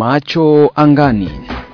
Macho angani.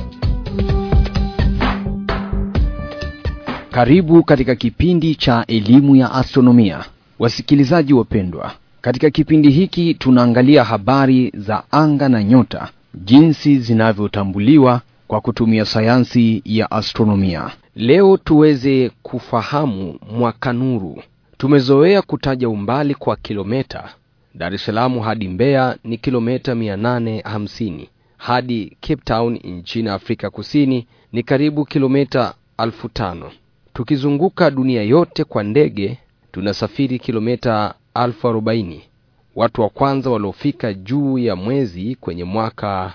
Karibu katika kipindi cha elimu ya astronomia. Wasikilizaji wapendwa, katika kipindi hiki tunaangalia habari za anga na nyota, jinsi zinavyotambuliwa kwa kutumia sayansi ya astronomia. Leo tuweze kufahamu mwaka nuru. Tumezoea kutaja umbali kwa kilometa. Dar es Salaam hadi Mbeya ni kilometa 850 hadi Cape Town nchini Afrika Kusini ni karibu kilometa 5000. Tukizunguka dunia yote kwa ndege tunasafiri kilometa 1040. Watu wa kwanza waliofika juu ya mwezi kwenye mwaka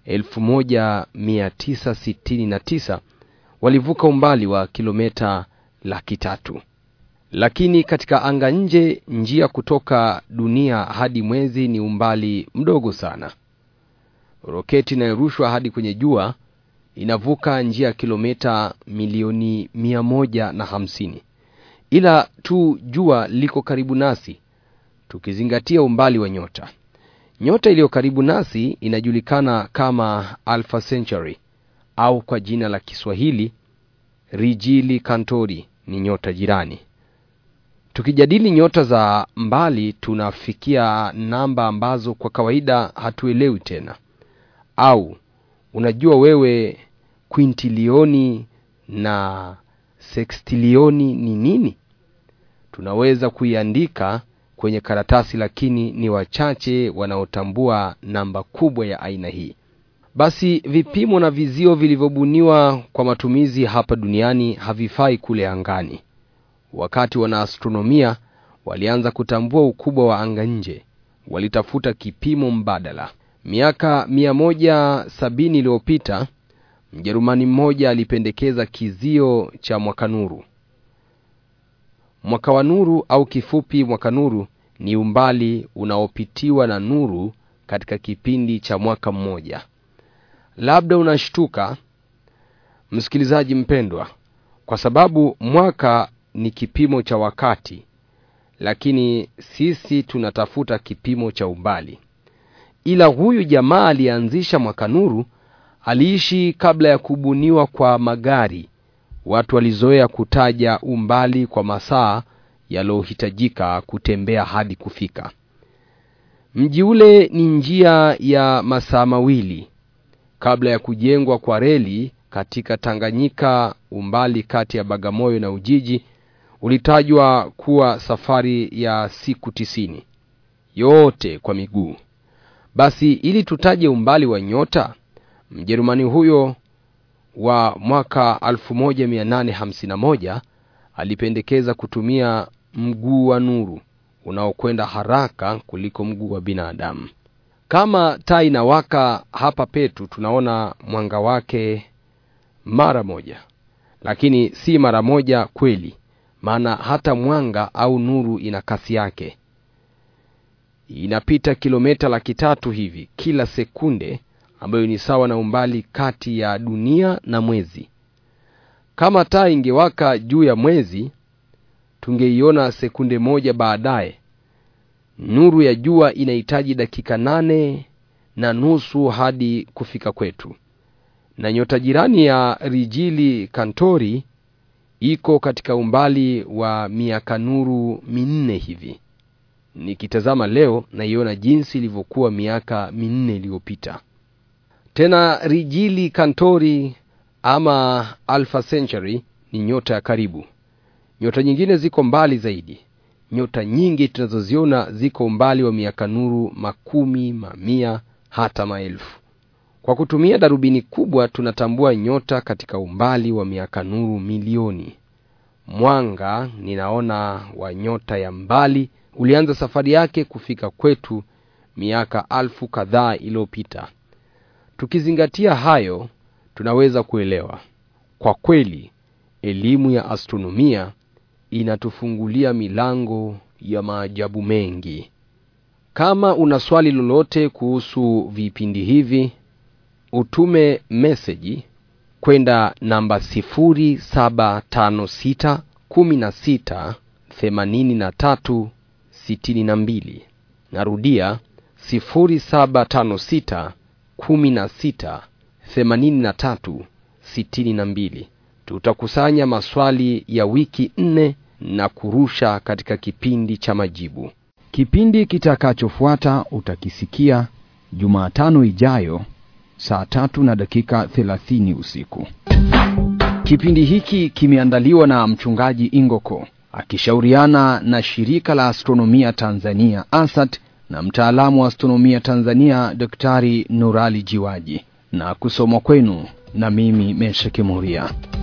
1969 walivuka umbali wa kilometa laki tatu. Lakini katika anga nje, njia kutoka dunia hadi mwezi ni umbali mdogo sana. Roketi inayorushwa hadi kwenye jua inavuka njia ya kilomita milioni mia moja na hamsini, ila tu jua liko karibu nasi, tukizingatia umbali wa nyota. Nyota iliyo karibu nasi inajulikana kama Alpha Centauri au kwa jina la Kiswahili Rigili Kantori, ni nyota jirani. Tukijadili nyota za mbali tunafikia namba ambazo kwa kawaida hatuelewi tena. Au unajua wewe kwintilioni na sekstilioni ni nini? Tunaweza kuiandika kwenye karatasi, lakini ni wachache wanaotambua namba kubwa ya aina hii. Basi vipimo na vizio vilivyobuniwa kwa matumizi hapa duniani havifai kule angani. Wakati wanaastronomia walianza kutambua ukubwa wa anga nje, walitafuta kipimo mbadala. Miaka mia moja sabini iliyopita Mjerumani mmoja alipendekeza kizio cha mwaka nuru. Mwaka wa nuru au kifupi mwaka nuru ni umbali unaopitiwa na nuru katika kipindi cha mwaka mmoja. Labda unashtuka msikilizaji mpendwa, kwa sababu mwaka ni kipimo cha wakati, lakini sisi tunatafuta kipimo cha umbali. Ila huyu jamaa aliyeanzisha mwaka nuru aliishi kabla ya kubuniwa kwa magari. Watu walizoea kutaja umbali kwa masaa yaliyohitajika kutembea hadi kufika mji ule. Ni njia ya masaa mawili kabla ya kujengwa kwa reli katika Tanganyika. Umbali kati ya Bagamoyo na Ujiji ulitajwa kuwa safari ya siku tisini, yote kwa miguu. Basi ili tutaje umbali wa nyota, Mjerumani huyo wa mwaka 1851 alipendekeza kutumia mguu wa nuru unaokwenda haraka kuliko mguu wa binadamu. Kama taa inawaka hapa petu, tunaona mwanga wake mara moja, lakini si mara moja kweli, maana hata mwanga au nuru ina kasi yake. Inapita kilomita laki tatu hivi kila sekunde, ambayo ni sawa na umbali kati ya dunia na mwezi. Kama taa ingewaka juu ya mwezi, tungeiona sekunde moja baadaye. Nuru ya jua inahitaji dakika nane na nusu hadi kufika kwetu, na nyota jirani ya Rigili Kantori iko katika umbali wa miaka nuru minne hivi. Nikitazama leo naiona jinsi ilivyokuwa miaka minne iliyopita. Tena Rigili Kantori ama Alpha Centauri ni nyota ya karibu. Nyota nyingine ziko mbali zaidi. Nyota nyingi tunazoziona ziko umbali wa miaka nuru makumi, mamia, hata maelfu. Kwa kutumia darubini kubwa tunatambua nyota katika umbali wa miaka nuru milioni. Mwanga ninaona wa nyota ya mbali ulianza safari yake kufika kwetu miaka alfu kadhaa iliyopita. Tukizingatia hayo, tunaweza kuelewa kwa kweli elimu ya astronomia inatufungulia milango ya maajabu mengi. Kama una swali lolote kuhusu vipindi hivi, utume meseji kwenda namba 0756 16 83 62. Narudia 0756 kumi na sita themanini na tatu sitini na mbili. Tutakusanya maswali ya wiki nne na kurusha katika kipindi cha majibu. Kipindi kitakachofuata utakisikia Jumatano ijayo saa tatu na dakika thelathini usiku. Kipindi hiki kimeandaliwa na mchungaji Ingoko akishauriana na shirika la astronomia Tanzania ASAT na mtaalamu wa astronomia Tanzania Daktari Nurali Jiwaji na kusomwa kwenu na mimi Mesha Kimuria.